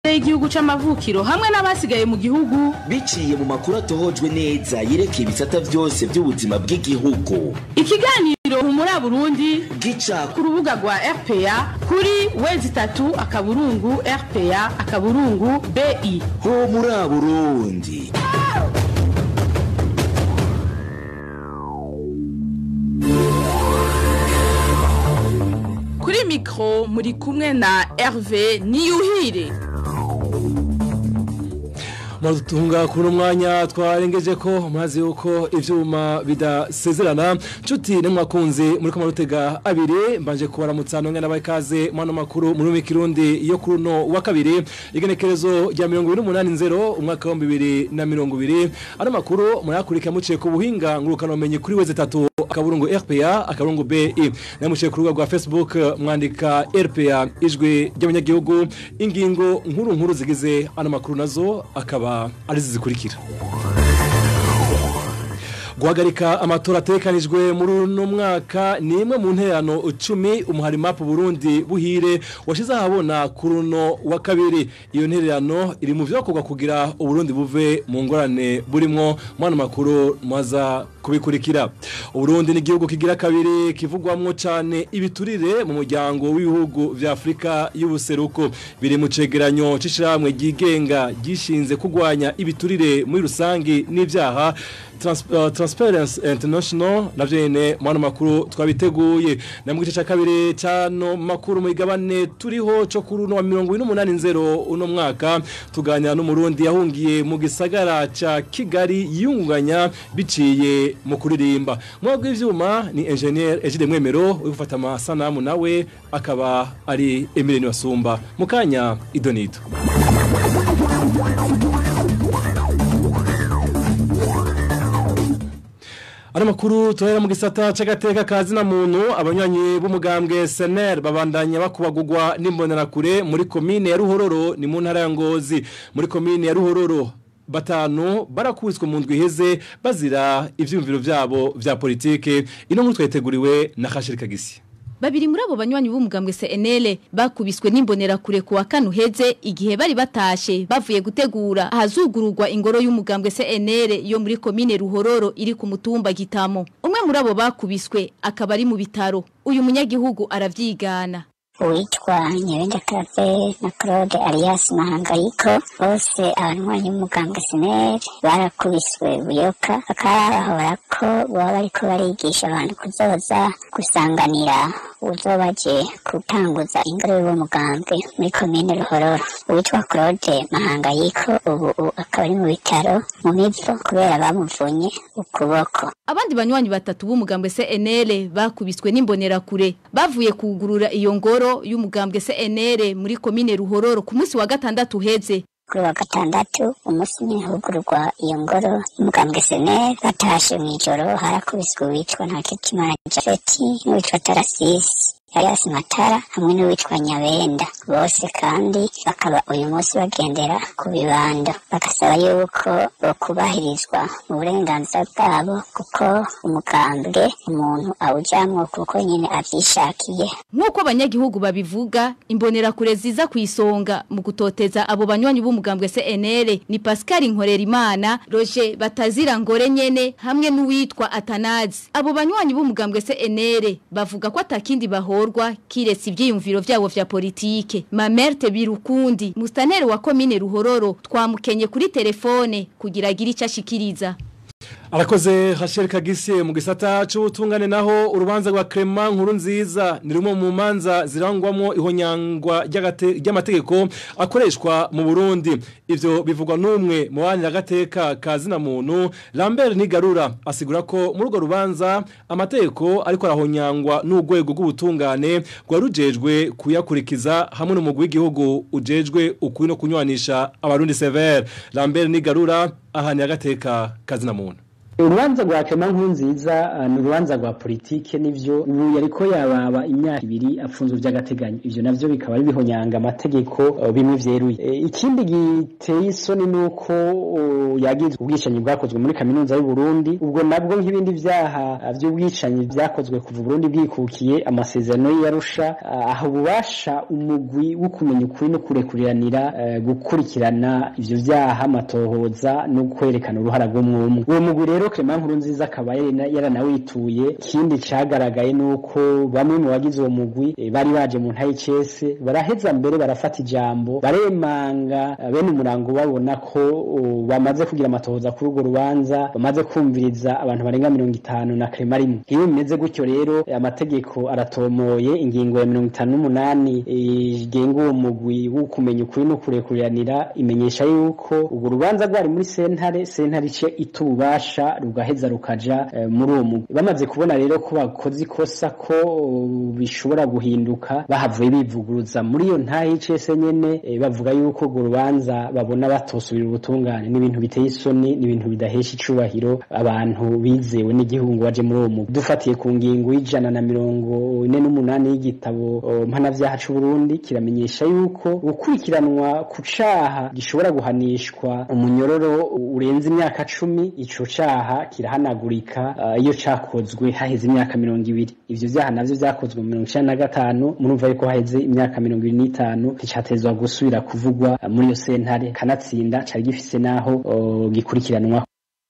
y'igihugu c'amavukiro hamwe n'abasigaye mu gihugu biciye mu makuru atohojwe neza yerekeye ibisata byose by'ubuzima bw'igihugu ikiganiro humura burundi gica ku rubuga rwa rpa kuri wezi itatu akaburungu rpa akaburungu bi ho muri burundi kuri mikoro muri kumwe na herve niyuhire muradutunga kuri umwanya twarengeje ko mazi yuko ivyuma bidasezerana nshuti nemwakunze muri ko marutega abiri mbanje kubaramutsa nonge n'abakaze mwana makuru muri mu kirundi yo kuri no wa kabiri igenekerezo rya 2080 umwaka wa 2020 ano makuru murakurika muciye ku buhinga ngurukana umenye kuri weze tatu akaburungu RPA akaburungu BI namuciye ku rubuga rwa Facebook mwandika RPA ijwi ry'abanyagihugu ingingo nkuru nkuru zigize ano makuru nazo akaba ari zikurikira guhagarika amatora atekanijwe muri uno mwaka ni imwe mu nterano icumi umuhari mapu burundi buhire washize ahabona kuri uno wa kabiri iyo nterano iri mu byakorwa kugira uburundi buve mu ngorane burimwo mwana makuru mwaza kubikurikira uburundi ni igihugu kigira kabiri kivugwamwo cyane ibiturire mu muryango w'ibihugu vya afurika y'ubuseruko biri mu cegeranyo c'ishyirahamwe ryigenga gishinze kurwanya ibiturire muri rusange n'ibyaha Trans uh, Transparency International navyo nyene mwana makuru twabiteguye na mu gice ca kabiri cano makuru mu igabane turiho co kuri no 180 uno mwaka tuganira n'umurundi yahungiye mu gisagara ca Kigali yunganya biciye mu kuririmba mwagwe ivyuma ni engineer Egide Mwemero ufata amasanamu nawe akaba ari Emile Wasumba mukanya idonito Ano makuru tuhera mu gisata c'agateka kazi na muntu abanywanyi b'umugambwe SNL babandanya bakubagurwa n'imbonerakure muri komine ya Ruhororo ni mu ntara ya Ngozi muri komine ya Ruhororo batanu barakubiswe mu ndwi iheze bazira ivyumviro vyabo vya politike ino nkuru tweteguriwe na Khashirika Gisi Babiri muri abo banywanyi b'umugambwe CNL bakubiswe n'imbonera kure kuwa kanu heze igihe bari batashe bavuye gutegura ahazugururwa ingoro y'umugambwe CNL yo muri komine Ruhororo iri ku mutumba Gitamo. Umwe muri abo bakubiswe akaba ari mu bitaro. Uyu munyagihugu aravyigana. uwitwa nyabenda clave na claude alias mahangayiko bose abanywanyi b'umugambwe sineri barakubiswe buyoka bakaba bahora ko baba bariko barigisha abantu kuzoza gusanganira uzobaje gutanguza ingoro y'uwo mugambwe muri komine ruhororo uwitwa claude mahangayiko ubu akaba ari mu bitaro mu mivo kubera bamuvunye ukuboko Abandi banywanyi batatu b'umugambwe CNL bakubiswe n'imbonerakure bavuye kugurura iyo ngoro y'umugambwe CNL muri komine Ruhororo ku munsi wa gatandatu heze kuri wa gatandatu umunsi nihugurwa iyo ngoro y'umugambwe seneri batashe mw'ijoro harakubiswe uwitwa ntakitimana jafeti n'uwitwa tarasisi Elias Matara hamwe n'uwitwa Nyabenda bose kandi bakaba uyu munsi bagendera ku bibando bagasaba yuko bokubahirizwa mu burenganzira bwabo kuko umugambwe umuntu awujamwo kuko nyine avyishakiye nk'uko abanyagihugu babivuga imbonerakure ziza ku isonga mu gutoteza abo banywanyi b'umugambwe CNL ni Pascal Nkorerimana Roger Batazira Ngore nyene hamwe n'uwitwa Atanazi abo banywanyi b'umugambwe CNL bavuga ko atakindi bahorwa kiretse ivyiyumviro vyabo vya politike Mamerte Birukundi mustaneri wa komine Ruhororo twamukenye kuri telefone kugira agire icyo ashikiriza Arakoze Rachel Kagisi mu gisata c'ubutungane naho urubanza rwa Clement nkuru nziza ni rumwe mu manza zirangwamwo ihonyangwa ry'amategeko akoreshwa mu Burundi ivyo bivugwa n'umwe mu bandi agateka kazina muntu Lambert Nigarura asigura ko muri urwo rubanza amategeko ariko arahonyangwa n'urwego rw'ubutungane rwarujejwe kuyakurikiza hamwe n'umugwi w'igihugu ujejwe ukuri no kunywanisha abarundi severe Lambert Nigarura ahani agateka kazina muntu urubanza rwa kema nkunziza uh, ni urubanza rwa politike nivyo ubu yariko yababa imyaka ibiri afunzwe vy'agateganyo ivyo navyo bikaba ari bihonyanga amategeko uh, bimwe vyeruye e, ikindi giteye isoni nuko uh, yagizwe ubwicanyi bwakozwe muri kaminuza y'u Burundi ubwo nabwo nk'ibindi vyaha uh, vy'ubwicanyi vyakozwe kuva Burundi bwikukiye amasezerano y'Arusha uh, aho bubasha umugwi wo kumenya ukuri no kurekuriranira uh, gukurikirana ivyo vyaha amatohoza no kwerekana uruhara rw'umwumwe uwo mugwi rero Clement Nkurunziza akaba yaranawituye ikindi cagaragaye nuko bamwe mu bagize uwo mugwi e, bari baje mu ntayi cese baraheza mbere barafata ijambo baremanga bene umurango babona ko uh, bamaze kugira amatohoza kuri urwo rubanza bamaze kumviriza abantu barenga mirongo itanu na Clement rimwe iyo bimeze gutyo rero amategeko aratomoye ingingo ya mirongo itanu n'umunani igenga uwo mugwi wo kumenya ukuri no kurekuriranira imenyesha yuko urwo rubanza rwari muri sentare sentare ice itubasha rugaheza rukaja uh, muri uwo mugwi bamaze kubona rero ko bakoze ikosa ko uh, bishobora guhinduka bahavuye bivuguruza muri iyo ntahe y'icese nyene eh, bavuga yuko urwo rubanza babona batosubira ubutungane n'ibintu biteye isoni n'ibintu bidahesha icubahiro abantu bizewe n'igihugu ngo baje muri uwo mugwi dufatiye ku ngingo y'ijana na mirongo ine n'umunani y'igitabo uh, mpanavyaha c'uburundi kiramenyesha yuko gukurikiranwa ku caha gishobora guhanishwa umunyororo urenze imyaka cumi ico caha kirahanagurika uh, iyo cakozwe haheze imyaka mirongo ibiri ivyo vyaha navyo vyakozwe mu mirongo icenda na gatanu murumva yuko haheze imyaka mirongo ibiri n'itanu nticatezwa gusubira kuvugwa uh, muri iyo sentare kanatsinda cari gifise naho uh, gikurikiranwa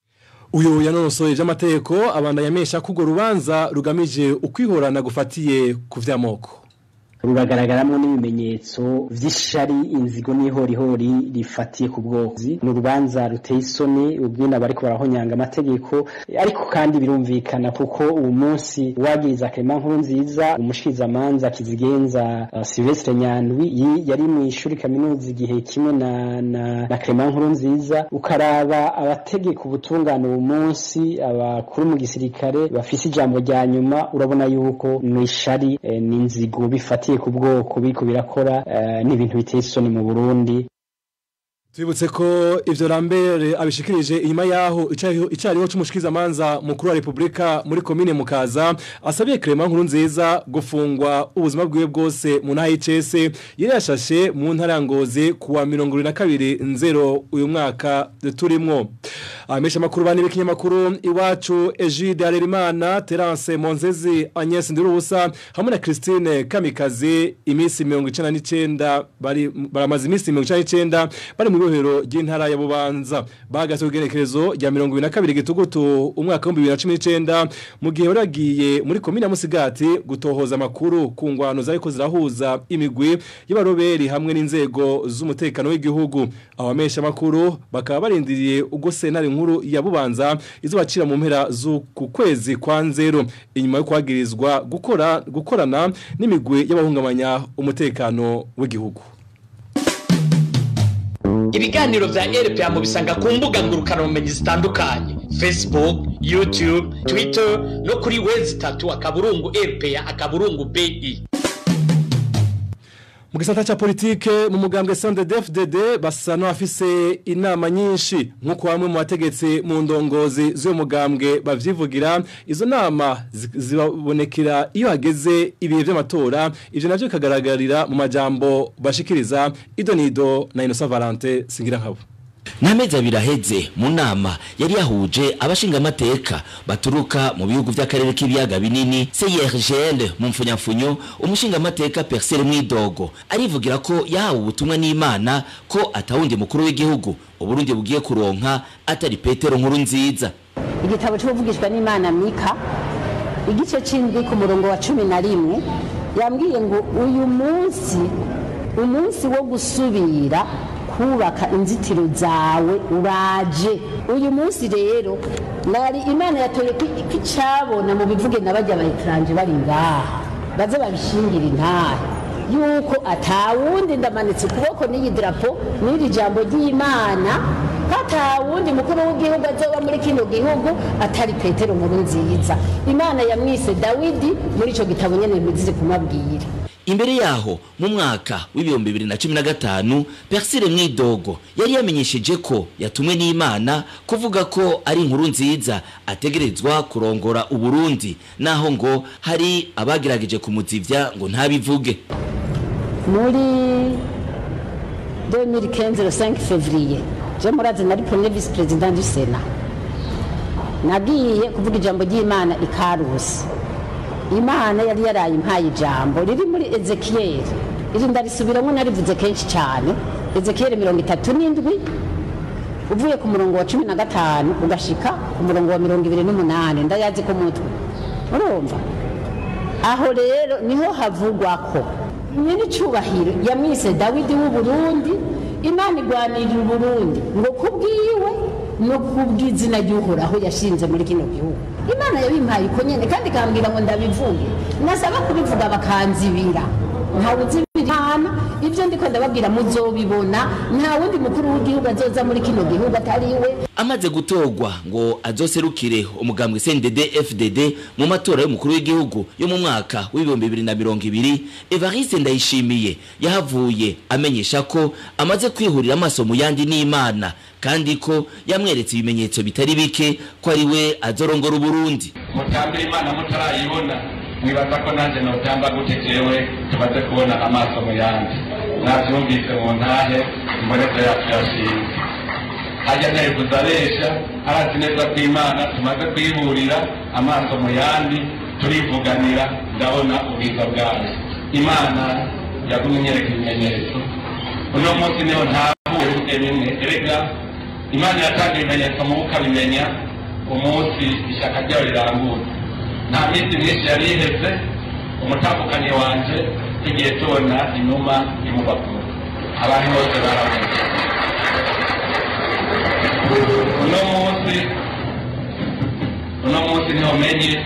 uyu yanonosoye vy'amategeko abanda yamesha ko urwo rubanza rugamije ukwihorana gufatiye ku vy'amoko ruragaragaramwo n'ibimenyetso vy'ishari inzigo n'ihorihori rifatiye ku bwozi ni urubanza ruteye isoni ubwina bariko barahonyanga amategeko ariko kandi birumvikana kuko uwo munsi wagiriza Clement Nkurunziza umushikizamanza kizigenza uh, Silvestre Nyandwi yari mu ishuri kaminuza igihe kimwe na na, na Clement Nkurunziza ukaraba abategeka ubutungane uwo munsi abakuru mu gisirikare bafise ijambo rya nyuma urabona yuko ni ishari eh, n'inzigo bifatiye ku bwoko biriko birakora uh, n'ibintu biteye isoni mu Burundi Tubibutse ko ivyo Lambert abishikirije inyuma yaho icariho c'umushikiza manza mukuru wa Republika muri commune Mukaza asabiye Clement nkuru nziza gufungwa ubuzima bwiwe bwose mu ntahe y'icese yari yashashe mu ntara ya Ngozi kuwa 22 nzero uyu mwaka turimwo amesha makuru bane b'ikinyamakuru iwacu Egide Harerimana Terence Monzezi Agnes Ndirubusa hamwe na Christine Kamikazi imisi 99 bari baramaze imisi 99 bari mu ibohero ry'intara ya Bubanza bagase ugenekerezo rya 22 gitugutu umwaka wa 2019 mu gihe baragiye muri komine ya Musigati gutohoza amakuru ku ngwano zariko zirahuza imigwi y'abaroberi hamwe n'inzego z'umutekano w'igihugu abamesha makuru bakaba barindiriye ubwo senari nkuru ya Bubanza izobacira mu mpera z'uku kwezi kwa nzero inyuma yo kwagirizwa gukora gukorana n'imigwi y'abahungamanya umutekano w'igihugu ibiganiro vya RPA mu bisanga ku mbuga ngurukana bumenyi zitandukanye Facebook YouTube Twitter no kuri wezi tatu akaburungu RPA akaburungu BI mu gisata cha politike mu mugambwe CNDD-FDD basa n'abafise inama nyinshi nk'uko bamwe mu bategetsi mu ndongozi z'uwo mugambwe bavyivugira izo nama zibonekera iyo hageze ibihe vy'amatora ivyo navyo bikagaragarira mu majambo bashikiriza idonido na Innocent Valente singira nkabo n'amezi abiri aheze mu nama yari yahuje abashingamateka baturuka mu bihugu by'akarere k'ibiyaga binini CIRGL mu mfunyafunyo umushingamateka Persel Mwidogo arivugira ko yahawe ubutumwa n'Imana ko atawundi mukuru w'igihugu uburundi bugiye kuronka atari Petero nkuru nziza igitabo cy'ubuvugishwa n'Imana Mika igice c'indwi ku murongo wa cumi na rimwe yambwiye ngo uyu munsi umunsi wo gusubira kubaka inzitiro zawe uraje uyu munsi rero nari imana yatoye ko icabona mu bivuge na bajya abayikaranje bari ngaha baze babishingire intare yuko atawundi ndamanitse ukuboko n'iyi darapo n'iri jambo ry'imana ko atawundi mukuru w'igihugu azoba muri kino gihugu atari petero nkuru nziza imana yamwise dawidi muri ico gitabo nyene mbizize kumabwira imbere yaho mu mwaka w'ibihumbi bibiri na cumi na gatanu persile mwidogo yari yamenyesheje ko yatumwe n'imana kuvuga ko ari inkuru nziza ategerezwa kurongora uburundi naho ngo hari abagerageje kumuzivya ngo ntabivuge muri 2015 le 5 février je murazi nari premier vice président du sénat nagiye kuvuga ijambo ry'imana i karusi imana yari yaraye impaye ijambo riri muri ezekiyeli iri ndarisubiramo narivuze kenshi cyane ezekiyeli mirongo itatu n'indwi uvuye ku murongo wa cumi na gatanu ugashika ku murongo wa mirongo ibiri n'umunani ndayazi ku mutwe urumva aho rero niho havugwa ko nyir'icyubahiro yamwise dawidi w'uburundi imana igwanirira uburundi ngo kubwiwe no kubw'izina ry'uhoraho yashinze muri kino gihugu imana yabimpaye uko nyine kandi ikambwira ngo ndabivuge nasaba kubivuga bakanzibira ntawe uzibira imana ibyo ndiko ndababwira muzobibona nta wundi mukuru w'igihugu azoza muri kino gihugu atari we amaze gutorwa ngo azoserukire umugambwe CNDD FDD mu matora y'umukuru w'igihugu yo mu mwaka w'ibihumbi bibiri na mirongo ibiri Evariste Ndayishimiye yahavuye amenyesha ko amaze kwihurira amaso mu yandi n'Imana kandi ko yamweretse ibimenyetso bitari bike ko ari we azorongora Uburundi mutambira imana mutarayibona mwibaza ko nanjye notamba gute jewe tumaze kubona amaso mu yandi navyumvise mu ntahe imboneko yacu yashinze hajya ntari kuzabesha arazi neza ko imana tumaze kuyihurira amaso mu yandi turivuganira ndabona ubwiza bwayo imana yagumye inyereka ibimenyetso uno munsi niho ntahuye rimwe erega imana yatanga ibimenyetso mu ukabimenya umunsi ishyaka ryayo rirangura nta minsi myinshi yari iheze umutambukanyi wanje tugiye tubona inuma imubakuru abantu bose baramuze uno munsi uno munsi niho menye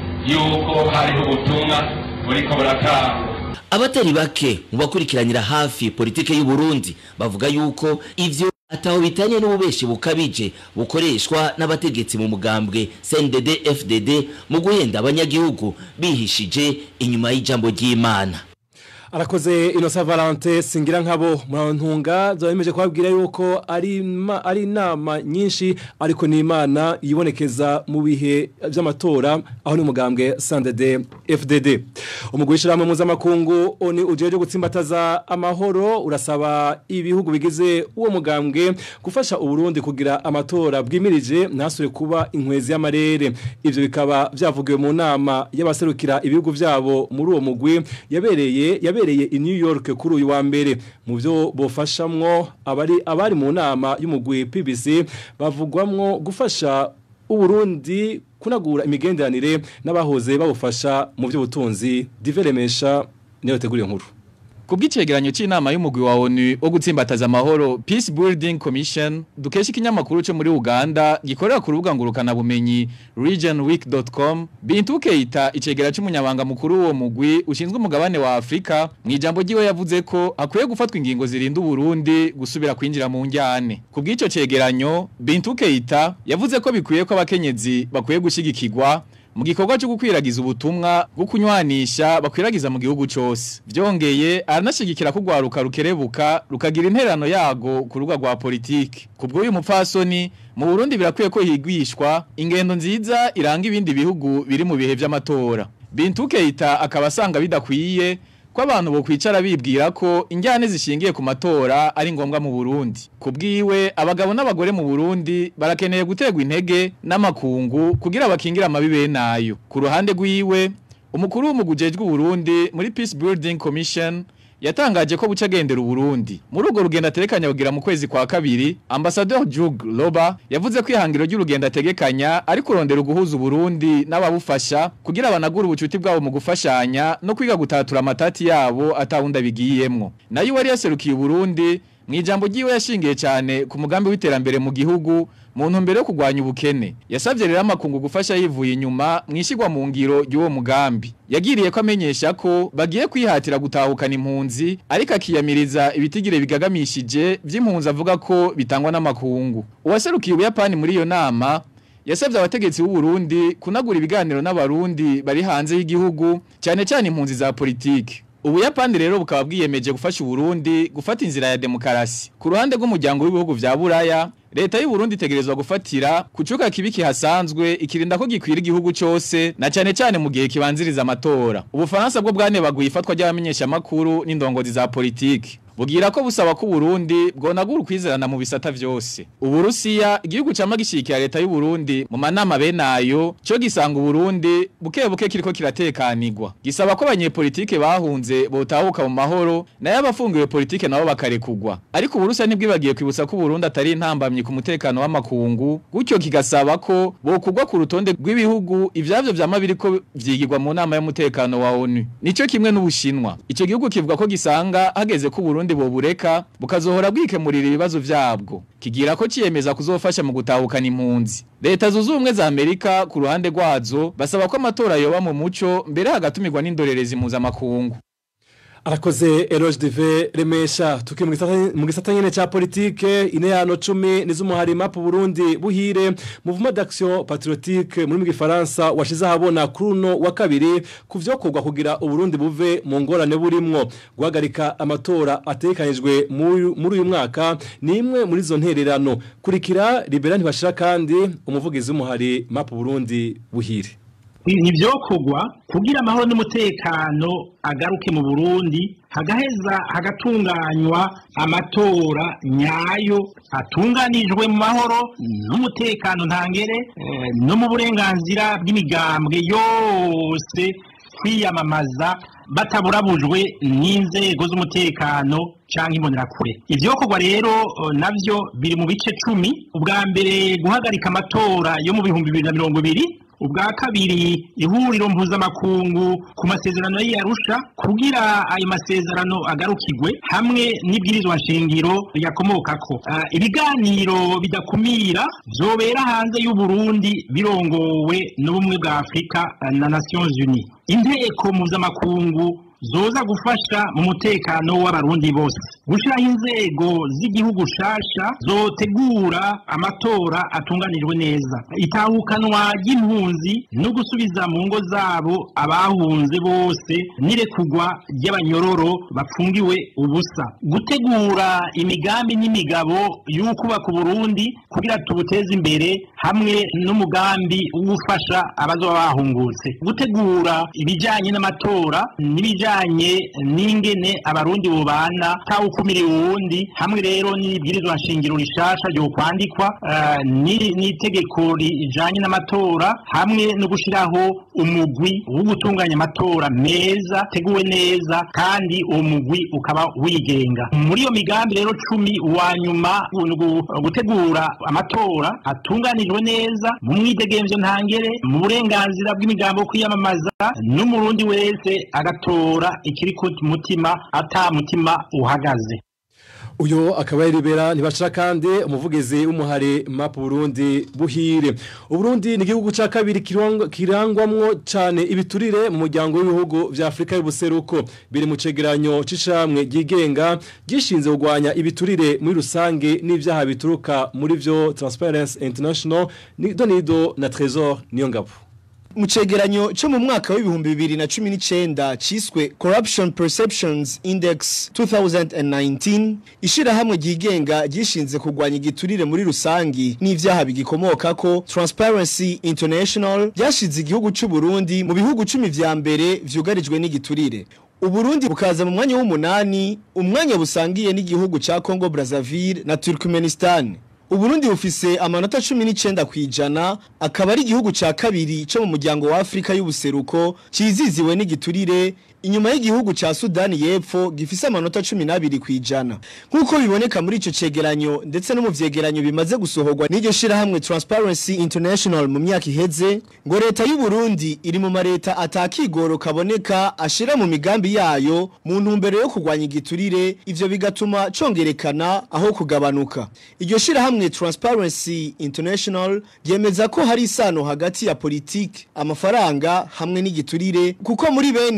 yuko hariho ubutumwa buriko buratangwa abatari bake mu bakurikiranira hafi politike y'u Burundi bavuga yuko ivyo ataho bitanye n'ububeshi bukabije bukoreshwa n'abategetsi mu mugambwe CNDD FDD mu guhenda abanyagihugu bihishije inyuma y'ijambo ry'Imana arakoze inosa valante singira nkabo murantunga zabemeje kubabwira yuko ari ma- ari inama nyinshi ariko ni imana yibonekeza mu bihe by'amatora aho ni umugambwe sandede fdd umugwi w'ishyirahamwe mpuzamakungu oni ujeje gutsimbataza amahoro urasaba ibihugu bigize uwo mugambwe gufasha uburundi kugira amatora bwimirije ntasure kuba inkwezi y'amarere ivyo bikaba byavugiwe mu nama y'abaserukira ibihugu byabo muri uwo mugwi yabereye yabereye i New York kuri uyu wa mbere mu byo bofashamwo abari abari mu nama y'umugwi PBC bavugwamwo gufasha uburundi kunagura imigenderanire n'abahoze babufasha mu by'ubutunzi diveremesha niyo teguriye nkuru Kubw'icegeranyo c'inama y'umugwi wa ONU wo gutsimbataza amahoro Peace Building Commission dukesha ikinyamakuru cyo muri Uganda gikorera ku rubuga ngurukana bumenyi regionweek.com Bintu Keita icegera c'umunyabanga mukuru wo mugwi ushinzwe umugabane wa Afrika mu ijambo ryiwe yavuze ko hakwiye gufatwa ingingo zirinda Burundi gusubira kwinjira mu njyane kubw'ico cegeranyo Bintu Keita yavuze ko bikwiye ko abakenyezi bakwiye gushigikirwa mu gikorwa cyo gukwiragiza ubutumwa bwo kunywanisha bakwiragiza mu gihugu cyose byongeye aranashigikira ko rwaruka rukerebuka rukagira interano yago ku rubuga rwa politiki kubwo uyu mupfasoni mu Burundi birakwiye ko higwishwa ingendo nziza iranga ibindi bihugu biri mu bihe by'amatora Bintu Keita akaba asanga bidakwiye ko abantu bo kwicara bibwira ko injyane zishingiye ku matora ari ngombwa mu Burundi kubwiwe abagabo n'abagore mu Burundi barakeneye gutegwa intege n'amakungu kugira bakingira amabibe nayo ku ruhande rwiwe umukuru w'umugujejwe Burundi muri Peace Building Commission yatangaje ko buca agendera Burundi muri urwo rugendo aterekanya kugira mu kwezi kwa kabiri ambassadeur Jug Loba yavuze ko ihangiro ry'urugendo ategekanya ari kurondera uguhuza Burundi n'ababufasha kugira banagura ubucuti bwabo mu gufashanya no kwiga gutatura amatati yabo atawunda bigiyemwo nayo wari yaserukiye Burundi mu ijambo ryiwe yashingiye cyane ku mugambi w'iterambere mu gihugu mu ntumbero yo kurwanya ubukene yasabye rero amakungu gufasha yivuye inyuma mu ishyirwa mu ngiro ry'uwo mugambi yagiriye ko amenyesha ko bagiye kwihatira gutahukana impunzi ariko akiyamiriza ibitigire bigagamishije by'impunzi avuga ko bitangwa n'amakungu uwaserukiye ubuyapani muri iyo nama yasabye abategetsi b'u Burundi kunagura ibiganiro n'abarundi bari hanze y'igihugu cyane cyane impunzi za politiki Ubuyapani rero bukaba bwiyemeje gufasha Uburundi gufata inzira ya demokarasi. Ku ruhande rw'umuryango w'ibihugu vya Buraya, leta y'u Burundi itegerezwa gufatira kucuka kibi kihasanzwe ikirinda ko gikwira igihugu cose na cane cane mu gihe kibanziriza amatora. Ubufaransa bwo bwanebaguye ifatwa ry'abamenyesha makuru n'indongozi za politiki. Bugira ko busaba ko Burundi bwonagura ukwizerana mu bisata vyose. Uburusiya igihugu cama gishikira leta y'u Burundi mu manama benayo cyo gisanga Burundi buke buke kiriko kiratekanirwa. Gisaba ko abanyepolitike bahunze botahuka mu mahoro nayo abafungiwe politike nabo bakarekugwa. Ariko Uburusiya ntibwibagiye kwibutsa ko Burundi atari intambamye ku mutekano w'amakungu gutyo kigasaba ko bokugwa ku rutonde rw'ibihugu ivyavyo vyama biriko vyigirwa mu nama y'umutekano wa ONU. Nico kimwe n'Ubushinwa. Ico gihugu kivuga ko gisanga hageze ko Burundi bobureka bukazohora bwikemurira ibibazo vyabwo. Kigira ko ciyemeza kuzofasha mu gutahukana impunzi. Leta zunze ubumwe za Amerika ku ruhande rwazo basaba ko amatora yoba mu muco mbere hagatumirwa n'indorerezi mpuzamakungu. arakoze eroge dive remesha tuki mu gisata- mu gisata nyene ca politike ineyano cumi niz'umuhari mapu burundi buhire mouvement d'action patriotique muri mu gifaransa washize ahabona kuri uno wa kabiri ku vyokorwa kugira uburundi buve mu ngorane burimwo guhagarika amatora ategekanijwe muri muri uyu mwaka ni imwe muri izo ntererano kurikira libera ntibashira kandi umuvugizi w'umuhari mapu burundi buhire ntibyokorwa kugira amahoro n'umutekano agaruke mu burundi hagaheza hagatunganywa amatora nyayo atunganijwe mu mahoro n'umutekano ntangere eh, no mu burenganzira bw'imigambwe yose kwiyamamaza bataburabujwe n'inzego z'umutekano cyangwa imbonerakure ibyokorwa rero eh, navyo biri mu bice cumi ubwa mbere guhagarika amatora yo mu bihumbi bibiri na mirongo ibiri ubwa kabiri ihuriro mpuzamakungu ku masezerano y'iyarusha kugira ayo masezerano agarukirwe hamwe n'ibwirizwa nshingiro riyakomokako Ah, ibiganiro bidakumira vyobera hanze y'uburundi birongowe n'ubumwe bwa afurika ah, na nations unies inteko mpuzamakungu zoza gufasha mu mutekano w'abarundi bose gushyiraho inzego z'igihugu shasha zotegura amatora atunganijwe neza itahukanwa ry'impunzi no gusubiza mu ngo zabo abahunze bose n'irekugwa ry'abanyororo bapfungiwe ubusa gutegura imigambi n'imigabo y'ukubaka uburundi kugira tubuteze imbere hamwe n'umugambi wo gufasha abazoba bahungutse gutegura ibijyanye n'amatora n'ibijyanye n'ingene abarundi bubana tawukumira uwundi hamwe rero n'ibwirizwa nshingiro rishasha ryo kwandikwa eh, ni- n'itegeko rijanye n'amatora hamwe no gushiraho umugwi wo gutunganya amatora meza teguwe neza kandi uwo mugwi ukaba wigenga muri iyo migambi rero cumi wa nyuma ni ugu- gutegura amatora atunganijwe neza mu mwidegemvyo ntangere mu burenganzira bw'imigambo yo kwiyamamaza n'umurundi wese agatora ikiri ku mutima ata mutima uhagaze uyo akaba yaribera ntibashira kandi umuvugizi w'umuhari map Burundi buhire Uburundi ni igihugu ca kabiri kirangwa- kirangwamwo cane ibiturire mu muryango w'ibihugu vya Afrika y'ubuseruko biri mu cegeranyo c'ishamwe ryigenga gishinze kugwanya ibiturire muri rusange n'ivyaha bituruka muri vyo Transparency International ni Donido na Trésor niyo ngabo mu cegeranyo cyo mu mwaka w'ibihumbi bibiri na cumi n'icenda ciswe corruption perceptions index 2019 ishirahamwe ryigenga ryishinze kurwanya igiturire muri rusangi n'ivyaha bigikomokako transparency international ryashize igihugu c'u Burundi mu bihugu cumi vya mbere vyugarijwe n'igiturire Uburundi bukaza mu mwanya w'umunani umwanya busangiye n'igihugu ca Congo Brazzaville na Turkmenistan Uburundi bufise amanota 19 kwijana akaba ari igihugu ca kabiri cyo mu muryango wa Afrika y'ubuseruko ciziziwe n'igiturire inyuma y'igihugu ca Sudani y'Epfo gifise amanota 12 kwijana nkuko biboneka muri ico cegeranyo ndetse no mu vyegeranyo bimaze gusohorwa n'iryo shirahamwe Transparency International mu myaka iheze ngo leta y'u Burundi iri mu mareta atakigoro kaboneka ashira mu migambi yayo mu ntumbero yo kurwanya igiturire ivyo bigatuma congerekana aho kugabanuka iryo shirahamwe Transparency International ryemeza ko hari isano hagati ya politiki amafaranga hamwe n'igiturire kuko muri bene ivyo bihugu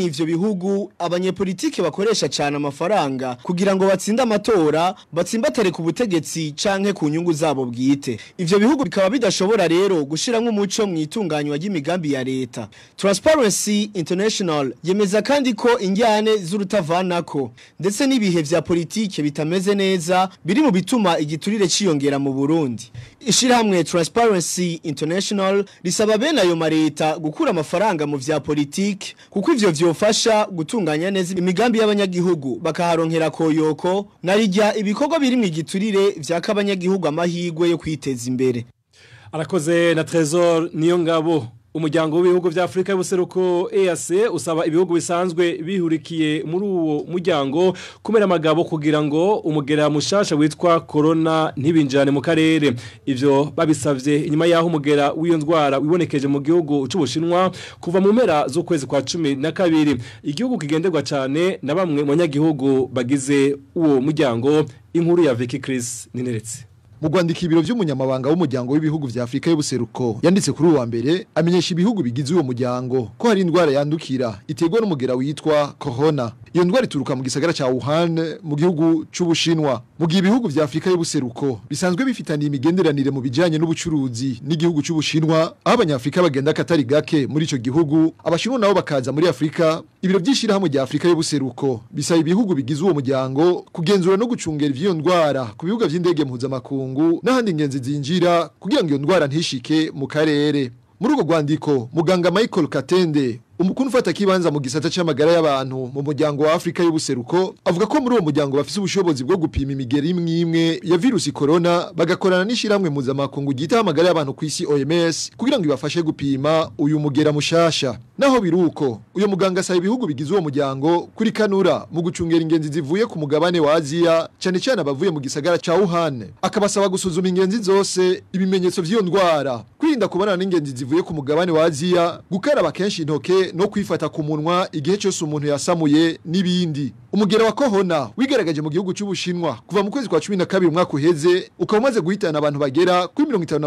gihugu abanyepolitike bakoresha cyane amafaranga kugira ngo batsinde amatora batsimbatare ku butegetsi canke ku nyungu zabo bwite ivyo bihugu bikaba bidashobora rero gushiramo umuco mu itunganywa ry'imigambi ya leta Transparency International yemeza kandi ko injyane z'urutavanako ndetse n'ibihe vya politike bitameze neza biri mu bituma igiturire ciyongera mu Burundi ishirahamwe Transparency International risaba bene ayo mareta gukura amafaranga mu vya politike kuko ivyo vyofasha gutunganya neza imigambi y'abanyagihugu bakaharonkera koyoko narijya ibikorwa biri mu igiturire vyaka abanyagihugu amahigwe yo kwiteza imbere arakoze na Trezor niyo ngabo umuryango w'ibihugu vya Afrika y'ubuseruko EAC usaba ibihugu bisanzwe bihurikiye muri uwo muryango kumera amagabo kugira ngo umugera mushasha witwa corona ntibinjane mu karere ivyo babisavye inyuma yaho umugera w'iyo ndwara wibonekeje mu gihugu c'ubushinwa kuva mu mpera z'ukwezi kwa cumi na kabiri igihugu kigenderwa cyane na bamwe mu banyagihugu bagize uwo muryango inkuru ya Vicky Chris nineretse mu Rwandika ibiro by'umunyamabanga w'umuryango w'ibihugu vya Afrika y'ubuseruko yanditse kuri uwa mbere amenyesha ibihugu bigize uwo muryango ko hari indwara yandukira iterwa n'umugera witwa corona iyo ndwara ituruka mu gisagara ca Wuhan mu gihugu c'ubushinwa mu gihe ibihugu vya Afrika y'ubuseruko bisanzwe bifitaniye imigenderanire mu bijanye n'ubucuruzi n'igihugu c'ubushinwa aho abanyafrika bagenda katari gake muri ico gihugu abashinwa nabo bakaza muri Afrika ibiro by'ishirahamwe rya Afrika y'ubuseruko bisaba ibihugu bigize uwo muryango kugenzura no gucungera ivyo ndwara ku bibuga vy'indege mpuzamakungu n'ahandi ingenzi zinjira kugira ngo iyo ndwara ntishike mu karere muri urwo rwandiko muganga Michael Katende umukuru ufata kibanza mu gisata c'amagara y'abantu mu muryango wa Afrika y'ubuseruko avuga ko muri uwo muryango bafise ubushobozi bwo gupima imigeri imwe imwe ya virusi corona bagakorana n'ishiramwe mpuzamakungu ryita amagara y'abantu ku isi OMS kugira ngo ibafashe gupima uyu mugera mushasha naho biruko uyo muganga asaba ibihugu bigize uwo muryango kuri kanura mu gucungera ingenzi zivuye ku mugabane wa Aziya cyane cyane abavuye mu gisagara ca Wuhan akabasaba gusuzuma ingenzi zose ibimenyetso vy'iyo ndwara kwirinda kubonana n'ingenzi zivuye ku mugabane wa Aziya gukaraba kenshi intoke no kwifata ku munwa igihe cyose umuntu yasamuye n'ibindi umugera wa kohona wigaragaje mu gihugu cy'ubushinwa kuva mu kwezi kwa 12 umwaka uheze ukaba umaze guhitana abantu bagera kuri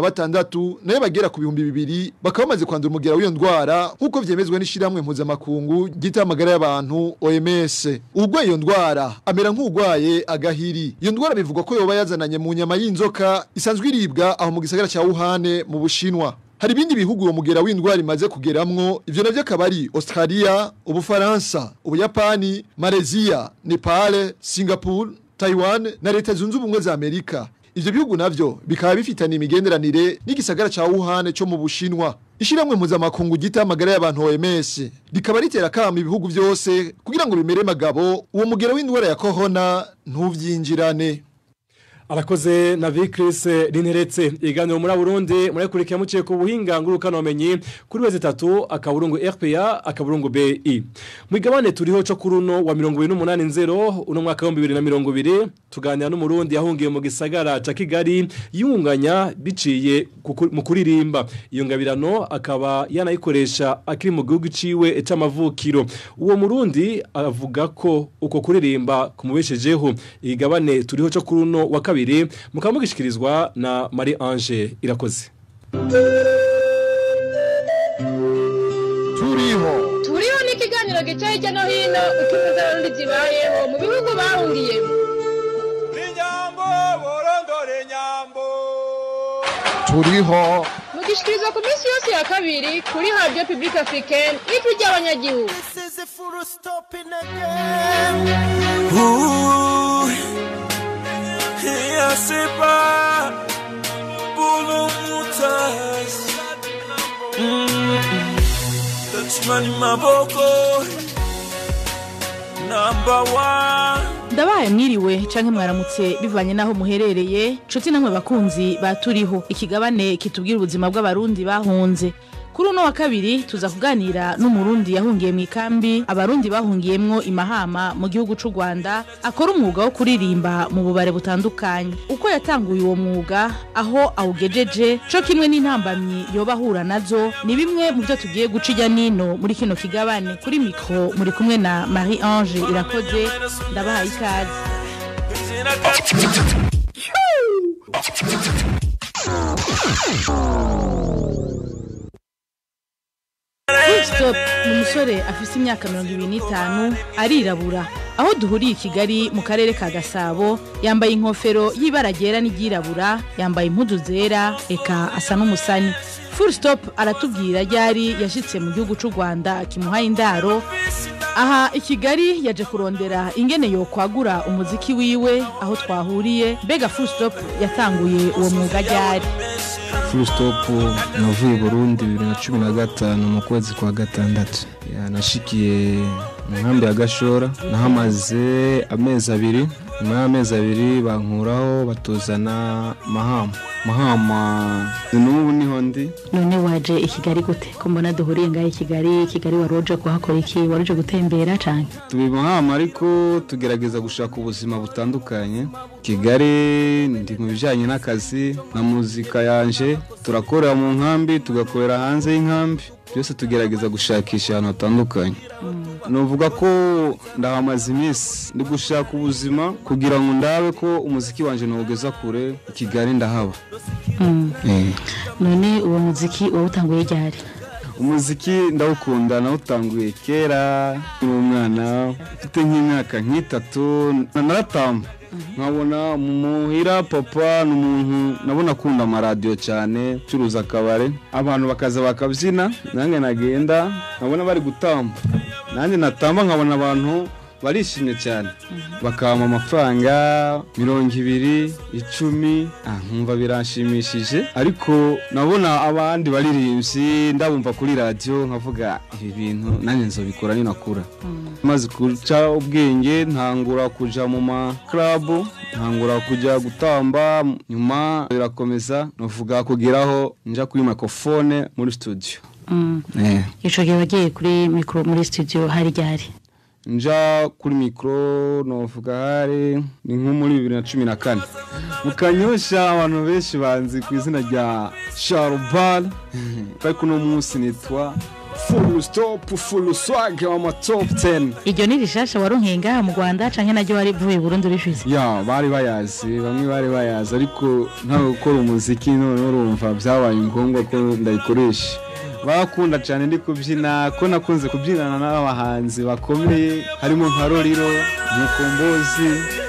56 nayo bagera ku bihumbi bibiri bakaba bamaze kwandura umugera w'iyo ndwara nk'uko vyemezwa n'ishiramwe mpuzamakungu gita amagara y'abantu OMS ubwo iyo ndwara amera nk'ugwaye agahiri iyo ndwara bivugwa ko yoba yazananye mu nyama y'inzoka isanzwe iribwa aho mu gisagara ca Wuhan mu bushinwa hari ibindi bihugu uwo mugera w'indwara imaze kugeramwo ivyo navyo akaba ari Australia ubufaransa ubuyapani Malaysia Nepal Singapore Taiwan na leta zunze ubumwe za Amerika ivyo bihugu navyo bikaba bifitanye imigenderanire n'igisagara ca Wuhan cyo mu bushinwa ishiramwe mpuzamakungu gita amagara y'abantu OMS rikaba ritera kama ibihugu vyose kugira ngo bimere magabo uwo mugera w'indwara ya corona ntuvyinjirane arakoze na Vicris rinteretse iganiro muri Burundi muri kurikira muciye ku buhinga ngurukano bamenyi kuri weze 3 akaburungu RPA akaburungu BI mwigabane turiho cyo kuruno wa 280 uno mwaka wa 2020 tuganira n'umurundi yahungiye mu gisagara ca Kigali yunganya biciye mu kuririmba iyo ngabirano akaba yanayikoresha akiri mu gihugu ciwe c'amavukiro uwo murundi avuga ko uko kuririmba kumubeshejeho igabane turiho cyo kuruno wa kabiri mukaba mugishikirizwa na Marie Ange irakoze turiho turiho ni ikiganiro gica hirya no hino uko impuzarundi zibayeho mu bihugu bahungiyemo inyambo borondore nyambo turiho mugishikirizwa ku minsi yose ya kabiri kuri radio public africaine ijwi ry'abanyagihugu Yeah, c'est pas pour le moutage. Touchman maboko number one. ndabaye mwiriwe canke mwaramutse bivanye naho muherereye nshuti namwe bakunzi baturiho ikigabane kitubwira ubuzima bw'abarundi bahunze kuri uno wa kabiri tuza kuganira n'umurundi yahungiye mu ikambi abarundi bahungiyemwo imahama mu gihugu c'u Rwanda akora umwuga wo kuririmba mu bubare butandukanye uko yatanguye uwo mwuga aho awugejeje co kimwe n'intambamyi yoba ahura nazo ni bimwe mu byo tugiye guca ijya nino muri kino kigabane kuri mikro muri kumwe na Marie Ange irakoze ndabahaye ikaze Stop ni umusore afise imyaka mirongo ibiri n'itanu arirabura aho duhuriye i kigali mu karere ka gasabo yambaye inkofero y'ibara ryera n'iryirabura yambaye impuzu zera eka asa n'umusani full stop aratubwira ryari yashyitse mu gihugu cy'u rwanda kimuhaye indaro aha i kigali yaje kurondera ingene yokwagura umuziki wiwe aho twahuriye mbega full stop yatanguye uwo mwuga ryari full stop navuye i burundi bibiri na cumi na gatanu mu kwezi kwa gatandatu Ya, nashikiye mu nkambi ya gashora nahamaze amezi abiri nyuma y'amezi abiri bankuraho batuzana mahama mahama ni n'ubu niho ndi none waje i kigali gute ko mbona duhuriye ngaho i kigali i kigali wari uje kuhakora iki wari uje gutembera cyane tubi mahama ariko tugerageza gushaka ubuzima butandukanye kigali ndi mu bijyanye n'akazi na muzika yanje turakorera mu nkambi tugakorera hanze y'inkambi byose tugerageza gushakisha ahantu hatandukanye nuvuga ko ndahamaze iminsi ndi gushaka ubuzima kugira ngo ndabe ko umuziki wanjye nawugeza kure i kigali ndahaba Eh. none uwo muziki wawutanguye ryari umuziki ndawukunda nawutanguye kera nkiri umwana mfite nk'imyaka nk'itatu na- naratamba nkabona muhira papa ni umuntu nabona akunda amaradiyo cyane ucuruza akabare abantu bakaza bakabyina nanjye nagenda nkabona bari gutamba nanjye natamba nkabona abantu barishimye cyane bakampa amafaranga mirongo ibiri icumi ah, nkumva biranshimishije ariko nabona abandi baririmbyi ndabumva kuri radiyo nkavuga ibi bintu nanjye nzobikora ninakura maze guca ubwenge ntangura kuja mu makarabu ntangura kujya gutamba nyuma birakomeza navuga kugeraho nja kuri mikrofone muri studio Eh. icyo gihe wagiye kuri mikoro muri studio hari ryari nja kuri mikoro novuga hari ni nko muri bibiri na cumi na kane mu kanyosha abantu benshi banzi ku izina rya sharubal ariko uno munsi nitwa full stop full swag wa top 10 iryo ni rishasha waronkeye ngaha mu rwanda cyangwa naryo wari uvuye burundu rishize ya bari bayazi bamwe bari bayazi ariko ntawe gukora umuziki none urumva byabaye ngombwa ko ndayikoresha barakunda cyane ndi kubyina ko nakunze kubyinana n'abahanzi bakomeye harimo nka roriro mukombozi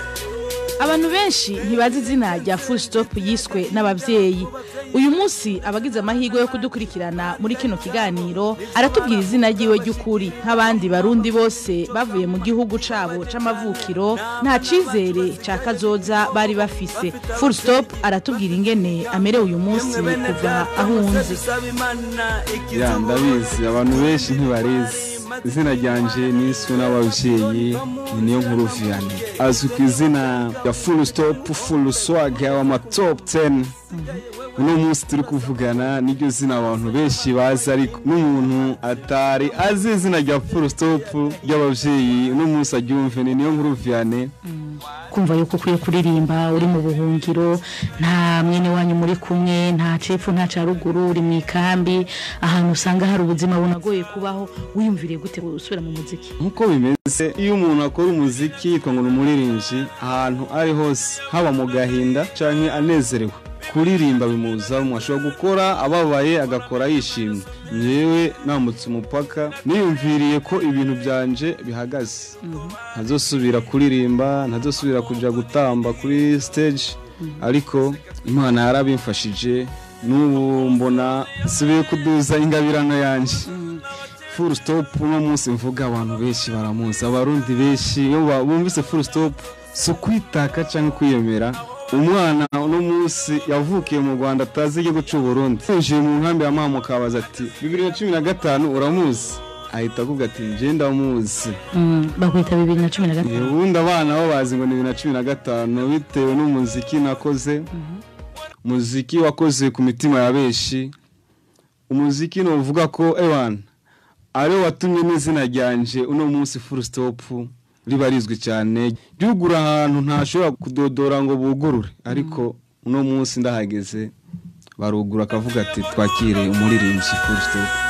abantu benshi ntibazi izina rya full stop yiswe n'ababyeyi uyu munsi abagize amahirwe yo kudukurikirana muri kino kiganiro aratubwira izina ryiwe ry'ukuri nk'abandi barundi bose bavuye mu gihugu cabo c'amavukiro nta cizere ca kazoza bari bafise full stop aratubwira ingene amerewe uyu munsi kuva ahunze ya ndabizi abantu benshi ntibarizi izina ryanje niswe n'ababyeyi ni niyo nkuru viyane azwi ku izina rya full stop full swag wa top 10 uno munsi turi kuvugana niryo zina abantu benshi bazi ariko n'umuntu atari azi izina rya full stop ry'ababyeyi uno munsi aryumve ni niyo nkuru viyane kumva yuko ukwiye kuririmba uri mu buhungiro nta mwene wanyu muri kumwe nta cepfo nta ca ruguru uri mu ikambi ahantu usanga hari ubuzima bunagoye kubaho wiyumviriye gute usubira mu muziki nkuko bimeze iyo umuntu akora umuziki yitwa ngo ni umuririmbyi ahantu ari hose haba mu gahinda canke anezerewe kuririmba bimuza umuntu ashobora gukora ababaye agakora yishimye ngewe nambutse umupaka niyumviriye ko ibintu byanje bihagaze ntazosubira kuririmba ntazosubira kuja gutamba kuri stage ariko imana yarabimfashije n'ubu mbona nsubiye kuduza ingabirano yanje full stop uno munsi mvuga abantu benshi baramuzi abarundi benshi iyo ba- bumvise full stop si ukwitaka cyangwa kwiyemera umwana uno munsi yavukiye mu rwanda atazi igihugu cy'u burundi yinjiye mu nkambi ya mama ukabaza ati bibiri na cumi na gatanu uramuzi ahita avuga ati njye ndamuzi bakwita bibiri na cumi na gatanu ubundi abana bo bazi ngo ni bibiri na cumi na gatanu bitewe n'umuziki nakoze umuziki wakoze ku mitima ya benshi umuziki ni uvuga ko ewan ariwo watumye n'izina ryanje uno munsi full stop riba rizwi cyane ryugura ahantu ntashobora kudodora ngo bugurure ariko uno munsi ndahageze barugura akavuga ati twakire umuririmbyi full stop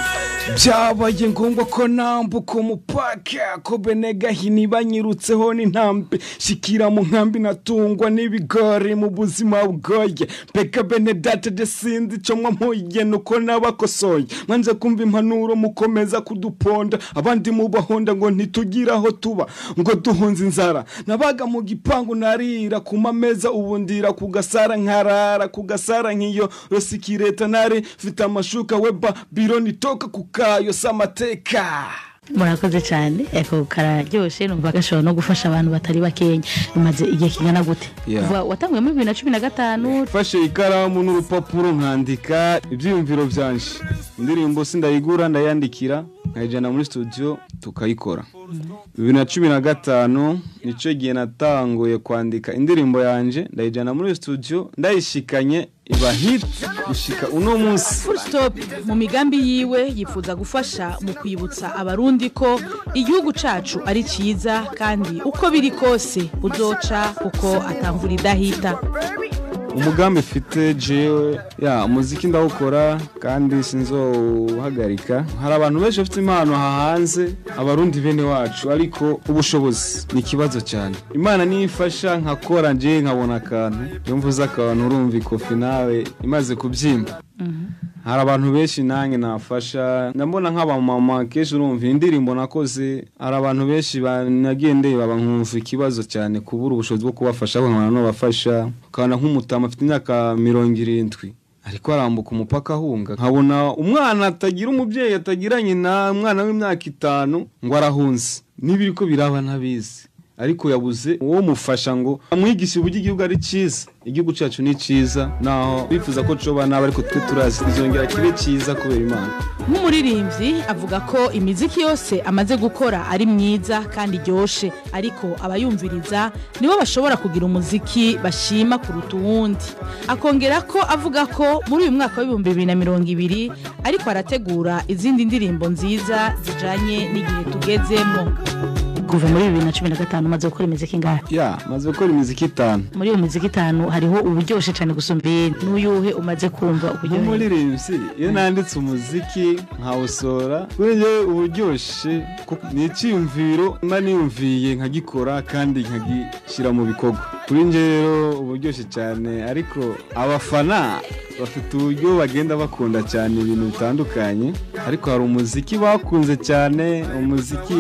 byabaye ngombwa ko nambuka umupaka ko bene gahini banyirutseho n'intambi shikira mu nkambi natungwa n'ibigori mu buzima bugoye mbega bene data de sinzi icyo mwamuye nuko nabakosoye mwanze kumva impanuro mukomeza kuduponda abandi mubahonda ngo ntitugire aho tuba ngo duhunze inzara nabaga mu gipangu narira ku mameza ubu ndira ku gasara nkarara ku gasara nk'iyo rosikireta nari mfite amashuka weba biro nitoka ku kayo s'amateka murakoze cyane eko kararyoshe numva gashobora no gufasha abantu batari bakenya umaze igihe kingana gute Yeah. kuva watanguye muri bibiri na cumi na gatanu mfashe ikaramu n'urupapuro nkandika ibyiyumviro byanje indirimbo sindayigura ndayandikira nkayijyana muri studio tukayikora bibiri na cumi na gatanu nicyo gihe natanguye kwandika indirimbo yanjye ndayijyana muri studio ndayishikanye iba hit gushika uno munsi full stop mu migambi yiwe yifuza gufasha mu kwibutsa abarundi ko igihugu cacu ari ciza kandi uko biri kose uzoca kuko atamvura idahita umugambi mfite jewe ya umuziki ndawukora kandi sinzowuhagarika hari abantu benshi bafite impano aha hanze abarundi bene wacu ariko ubushobozi ni ikibazo cyane imana niyo ifasha nkakora nje nkabona akantu iyo mvuze akantu urumva ikofi nawe imaze kubyimba hari abantu benshi nanjye nafasha ndabona nk'abamama kenshi urumva indirimbo nakoze hari abantu benshi banagiye ndeba nkumva ikibazo cyane kubura ubushobozi bwo kubafasha nkabona n'abafasha ukabona nk'umutama afite imyaka mirongo irindwi ariko arambuka umupaka ahunga nkabona umwana atagira umubyeyi atagira nyina umwana w'imyaka itanu ngo arahunze n'ibiri ko biraba ntabizi ariko yabuze uwo mufasha ngo amwigishe uburyo igihugu ari cyiza igihugu cyacu ni cyiza naho bifuza ko coba nabi ariko twe turazi kizongera kibe cyiza kubera imana nk'umuririmbyi avuga ko imiziki yose amaze gukora ari myiza kandi iryoshe ariko abayumviriza nibo bashobora kugira umuziki bashima kuruta uwundi akongera ko avuga ko muri uyu mwaka w'ibihumbi bibiri na mirongo ibiri ariko arategura izindi ndirimbo nziza zijanye n'igihe tugezemo kuva muri bibiri na cumi na gatanu umaze gukora imiziki ingahe ya maze gukora imiziki itanu muri iyo miziki itanu hariho uburyoshye cyane gusumba iyindi n'uyuhe umaze kumva uburyohe nk'umuririmbyi iyo nanditse umuziki nkawusora kuri njye uburyoshye kuko ni icyiyumviro mba niyumviye nkagikora kandi nkagishyira mu bikorwa kuri njye rero uburyoshye cyane ariko abafana bafite uburyo bagenda bakunda cyane ibintu bitandukanye ariko hari umuziki bakunze cyane umuziki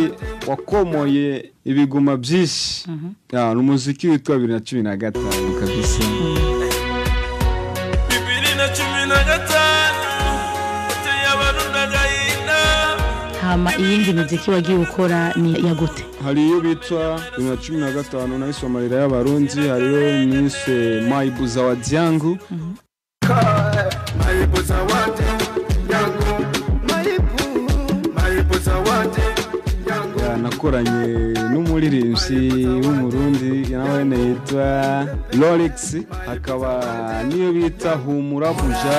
wakomoye ibiguma byinshi Ya, ni umuziki witwa bibiri na cumi na gatanu kabisa bibiri na cumi na gatanu uteye abarundi agahinda hama iyindi miziki wagiye ukora ni ya gute hari iyo bitwa bibiri na cumi na gatanu nahiswe amarira y'abarundi hariyo niswe mayibuza wa dyangu mayibuza wate yangu mayibu mayibuza wate Ya, nakoranye n'umuririmbyi w'umurundi nawe yitwa lorix hakaba n'iyo bita humura buja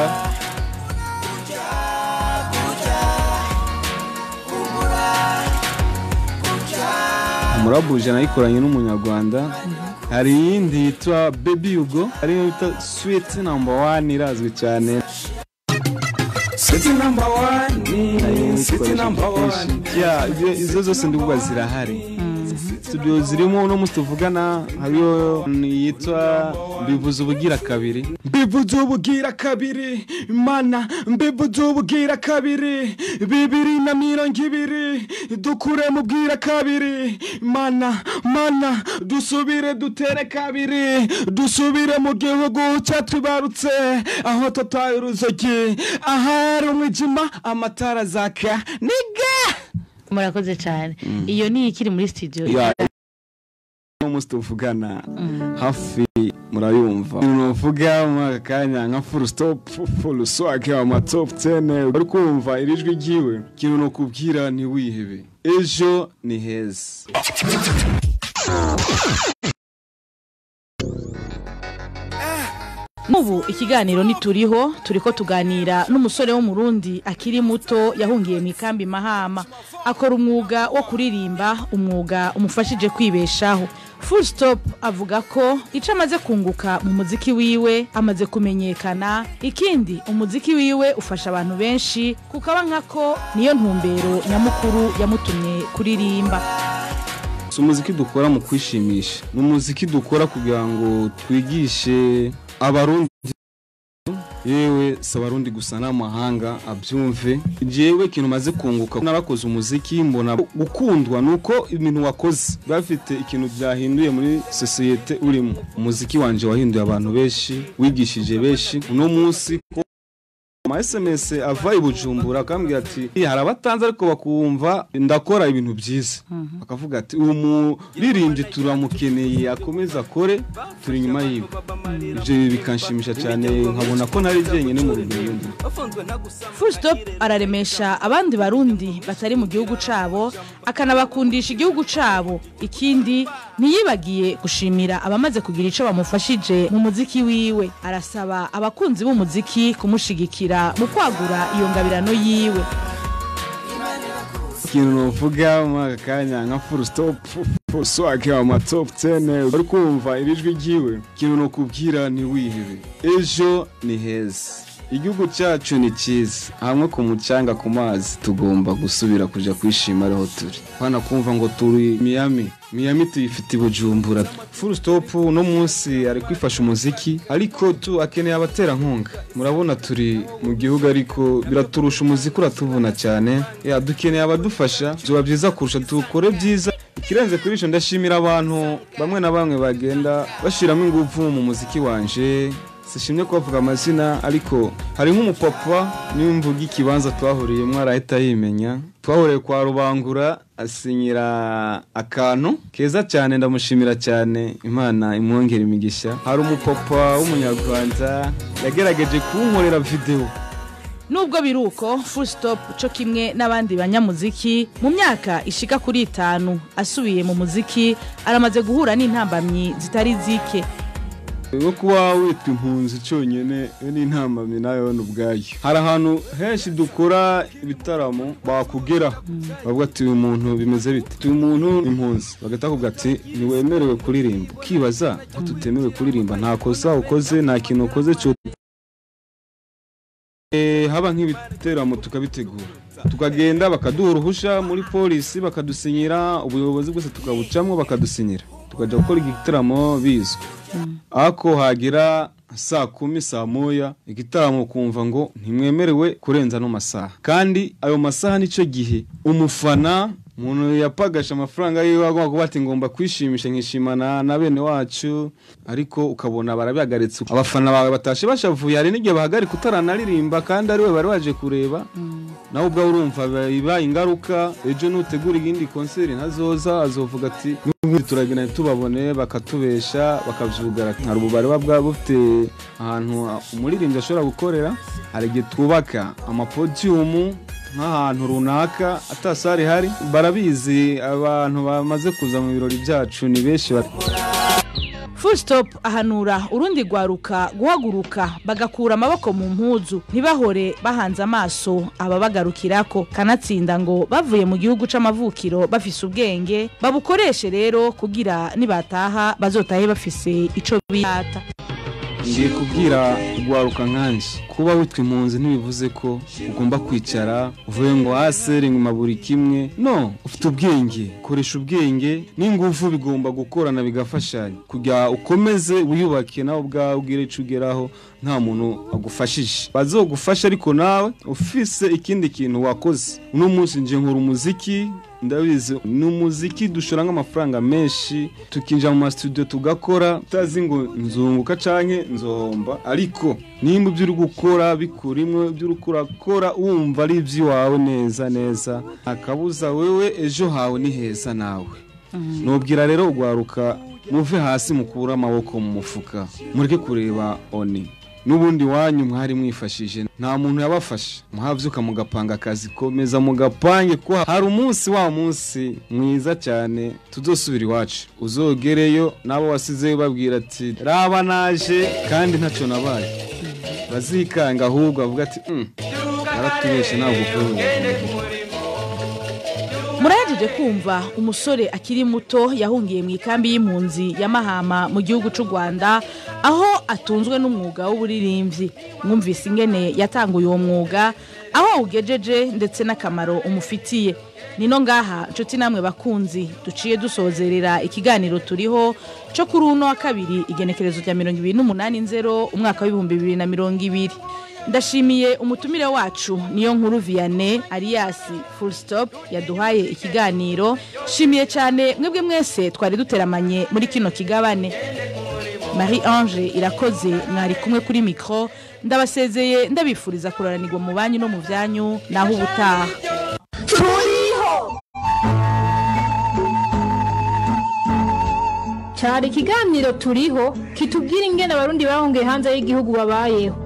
humura buja nayikoranye n'umunyarwanda hari iyindi yitwa baby yugo ariyo bita sweet number one irazwi cyane city number one city number one ya ibyo- izo zose ndibuga zirahari studio zirimo uno munsi tuvugana hariyo yitwa mbivuze ubugira kabiri mbivuze ubugira kabiri mana mbivuze ubugira kabiri bibiri na mirongo ibiri dukure mu bwira kabiri mana mana dusubire dutere kabiri dusubire mu gihugu cyatubarutse aho tutaye uruzogi ahari umwijima amatara zaka niga murakoze cyane iyo ni ikiri muri studio ya uno munsi tuvugana hafi murayumva nuvuga muri aka kanya nka full stop full swag ama top 10 uri kumva iri jwi ryiwe ikintu no kubwira ntiwihebe ejo ni heza Mubu ikiganiro nituriho turiko tuganira n'umusore wo mu Burundi akiri muto yahungiye mu ikambi Mahama akora umwuga wo kuririmba umwuga umufashije kwibeshaho full stop avuga ko icyo amaze kunguka mu muziki wiwe amaze kumenyekana ikindi umuziki wiwe ufasha abantu benshi kukaba nkako niyo ntumbero nyamukuru yamutumye kuririmba si umuziki dukora mu kwishimisha ni umuziki dukora kugira ngo twigishe abarundi yewe si abarundi gusa n'amahanga abyumve jewe ikintu maze kunguka narakoze umuziki mbona gukundwa ni uko ibintu wakoze biba bifite ikintu byahinduye muri sosiyete urimo umuziki wanje wahinduye abantu benshi wigishije benshi uno munsi ko ama SMS ava i Bujumbura akambwira ati hari abatanze ariko bakumva ndakora ibintu byiza bakavuga ati uwo muririmbyi turamukeneye akomeze akore turi inyuma yiwe ibyo bikanshimisha cyane nkabona ko ntari jyenyine mu rugendo full stop araremesha abandi barundi batari mu gihugu cabo akanabakundisha igihugu cabo ikindi ntiyibagiye gushimira abamaze kugira ico bamufashije mu muziki wiwe arasaba abakunzi b'umuziki kumushigikira mu kwagura iyo ngabirano yiwe ikintu novuga muri aka kanya nka full stop swake ama top 10 uri kumva iri jwi ryiwe ikintu nokubwira ntiwihebe ejo ni heza igihugu cyacu ni cyiza hamwe ku mucanga ku mazi tugomba gusubira kuja kwishima ariho turi hana kumva ngo turi Miami Miami tuyifite i Bujumbura full stop no munsi ari kwifasha umuziki ariko tu akeneye abaterankunga murabona turi mu gihugu ariko biraturusha umuziki uratuvuna cyane ya dukeneye abadufasha byoba byiza kurusha dukore byiza ikirenze kuri ico ndashimira abantu bamwe na bamwe bagenda bashiramo ingufu mu muziki wanje sishimye kubavuga amazina ariko hari nk'umupapa nimvuga ikibanza twahuriyemo arahita yimenya twahuriye kwa rubangura asinyira akantu keza cyane ndamushimira cyane imana imwongera imigisha hari umupapa w'umunyarwanda yagerageje kunkorera videwo nubwo biri uko full stop cyo kimwe n'abandi banyamuziki mu myaka ishika kuri itanu asubiye mu muziki aramaze guhura n'intambamyi zitari zike no kuba witwa impunzi cyonyine iyo ni intambamyi nayo ni ubwayo hari ahantu henshi dukora ibitaramo bakugeraho bavuga ati uyu muntu bimeze bite uyu muntu impunzi bagahita bakubwira ati ntiwemerewe kuririmba ukibaza ko tutemewe kuririmba nta kosa ukoze nta kintu ukoze cyo haba nk'ibiteramo tukabitegura tukagenda bakaduha uruhushya muri polisi bakadusinyira ubuyobozi bwose tukabucamo bakadusinyira tukajya gukora igitaramo bizwi ako hagira saa kumi saa moya igitaramo ukumva ngo ntimwemerewe kurenza ano masaha kandi ayo masaha nicyo gihe umufana umuntu yapagasha amafaranga yiwe agomba kuba ati ngomba kwishimisha nkishimana na bene wacu ariko ukabona barabihagaritse abafana bawe batashe bashavuye hari n'igihe bahagarika utaranaririmba kandi ari we bari waje kureba nawe ubwawe urumva biba ingaruka ejo nutegura iyindi konseri ntazoza azovuga ati n'ubundi turagenda tubabone bakatubesha bakabyugara hari ububari buba bwaba bufite ahantu umuririmbyi ashobora gukorera hari igihe twubaka amapodiyumu nk'ahantu runaka atasari hari barabizi abantu bamaze kuza mu birori byacu ni benshi full stop ahanura urundi rwaruka guhaguruka bagakura amaboko mu mpuzu ntibahore bahanze amaso ababagarukirako kanatsinda ngo bavuye mu gihugu c'amavukiro bafise ubwenge babukoreshe rero kugira nibataha bazotahe bafise ico biyata ngiye kubwira rwaruka nkanje kuba witwa impunzi ntibivuze ko ugomba kwicara uvuye ngo hasi inyuma buri kimwe no ufite ubwenge koresha ubwenge n'ingufu bigomba gukorana bigafashanya kugira ukomeze wiyubake nawe ubwawe ubwire icyo ugeraho nta muntu agufashije bazogufasha ariko nawe ufise ikindi kintu wakoze uno munsi nje nkora umuziki ndabizi ni umuziki dushora nk'amafaranga menshi tukinjira mu masitudiyo tugakora utazi ngo nzunguka canke nzohomba ariko nimba ibyo uri gukora bikurimwe ibyo uri kurakora wumva ari iby'iwawe neza neza akabuza wewe ejo hawe ni heza nawe nubwira rero ugwaruka muve hasi mukure amaboko mu mufuka mureke kureba oni n'ubundi wanyu mwari mwifashije nta muntu yabafasha muhabyuka mugapanga akazi komeza mugapange ko hari umunsi wa munsi mwiza cyane tuzosubira iwacu uzogereyo n'abo wasizeyo babwira ati raba naje kandi ntacyo nabaye bazikanga ahubwo bavuga ati "Mm, naratubeshe ntabwo uvuye murahejeje kumva umusore akiri muto yahungiye mu ikambi y'impunzi ya mahama mu gihugu cy'u rwanda aho atunzwe n'umwuga w'uburirimbyi mwumvise ingene yatanguye uwo mwuga aho awugejeje ndetse n'akamaro umufitiye nino ngaha nshuti namwe bakunzi duciye dusozerera ikiganiro turiho cyo kuri uno wa kabiri igenekerezo rya mirongo ibiri n'umunani nzero umwaka w'ibihumbi bibiri na mirongo ibiri ndashimiye umutumire wacu niyo nkuru vianney ariyasi full stop yaduhaye ikiganiro shimiye cyane mwebwe mwese twari duteramanye muri kino kigabane marie ange irakoze mwari kumwe kuri mikoro ndabasezeye ndabifuriza kuroranirwa mu banyu no mu byanyu naho ubutaha cyari ikiganiro turiho kitubwira ingene abarundi bahungiye hanze y'igihugu babayeho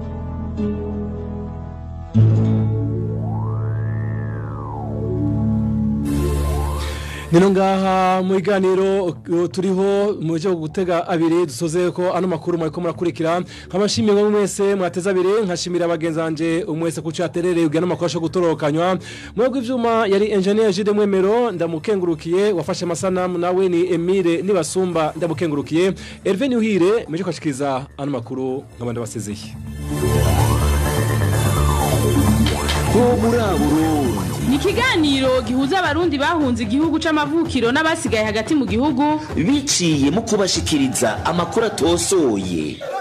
Nino ngaha mu biganiro uh, turiho mu byo gutega abiri dusoze ko ano makuru mwariko murakurikira nkabashimiye ngo mwese mwateza abiri nkashimira abagenzi banje umwese kuco yaterereye ugana amakuru asho gutorokanywa mwebwe ivyuma yari engineer Jude Mwemero ndamukengurukiye wafashe amasanamu nawe ni Emile nibasumba ndamukengurukiye Hervé Nuhire meje kwashikiriza ano makuru nkabandi basezeye ho muri aburundi ni ikiganiro gihuza abarundi bahunze igihugu c'amavukiro n'abasigaye hagati mu gihugu biciye mu kubashikiriza amakuru atosoye